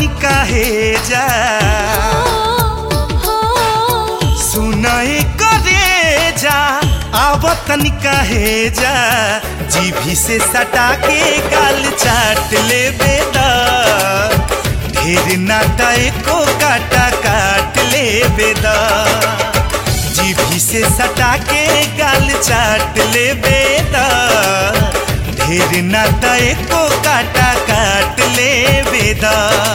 काहे जा सुनाई करे जा आवतन काहे जा जीभी से सटा के गाल चाट ले बेदा ढेर नाटा एको काटा काट ले बेदा जीभी से सटा के गाल चाट ले बेदा ढेर नाटा एको काटा काट ले बेदा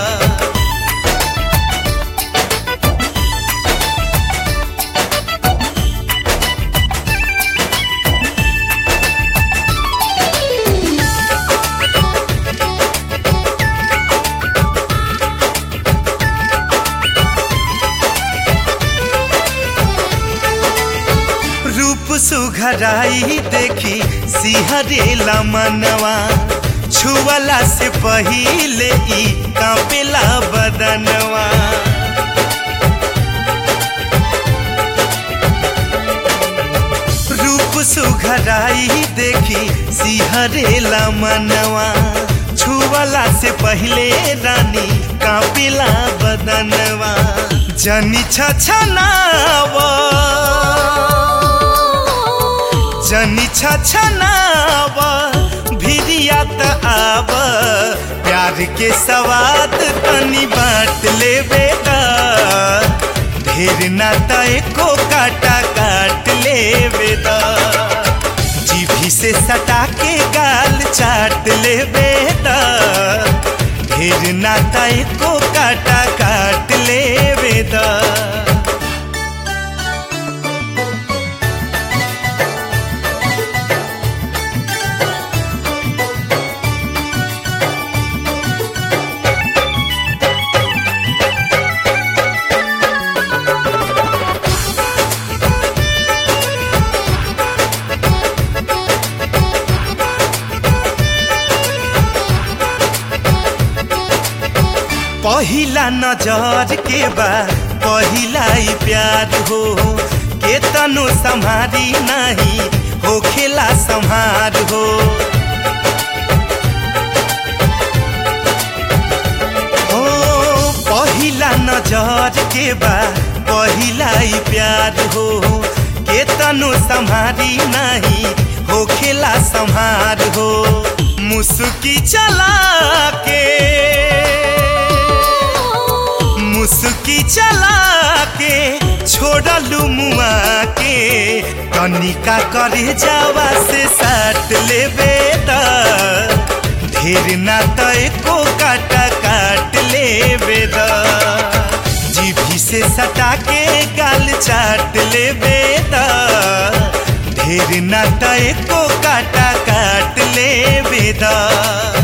रूप सुघराई देखी सिहरेला मनवा छुअला से पहिले ई कांपेला बदनवा रूप सुघराई देखी सिहरेला मनवा छुअला से पहिले रानी कांपेला बदनवा जनी छछनावा जनी छछनाव भिरिया त आव प्यार के सवाद तनी बांट ले बेटा ढेर नाता एको काटा काट ले बेटा जीभी से सटा के गाल चाट ले बेटा ढेर नाता एको काटा काट ले बेटा पहिला नजर के बा पहिला ही प्यार हो के तनु संहारी नहीं हो खेला संहार हो ओ पहिला नजर के बा पहिला ही प्यार हो के तनु संहारी नहीं हो खेला संहार हो मुस्की चला के मुस्की चला के छोड़लू मुआ के कनिका करे जावा से साट ले बेटा ढेर ना तो एको काटा काट ले बेटा जीभी से सटा के गाल चाट ले बेटा ढेर ना तो एको काटा काट ले बेटा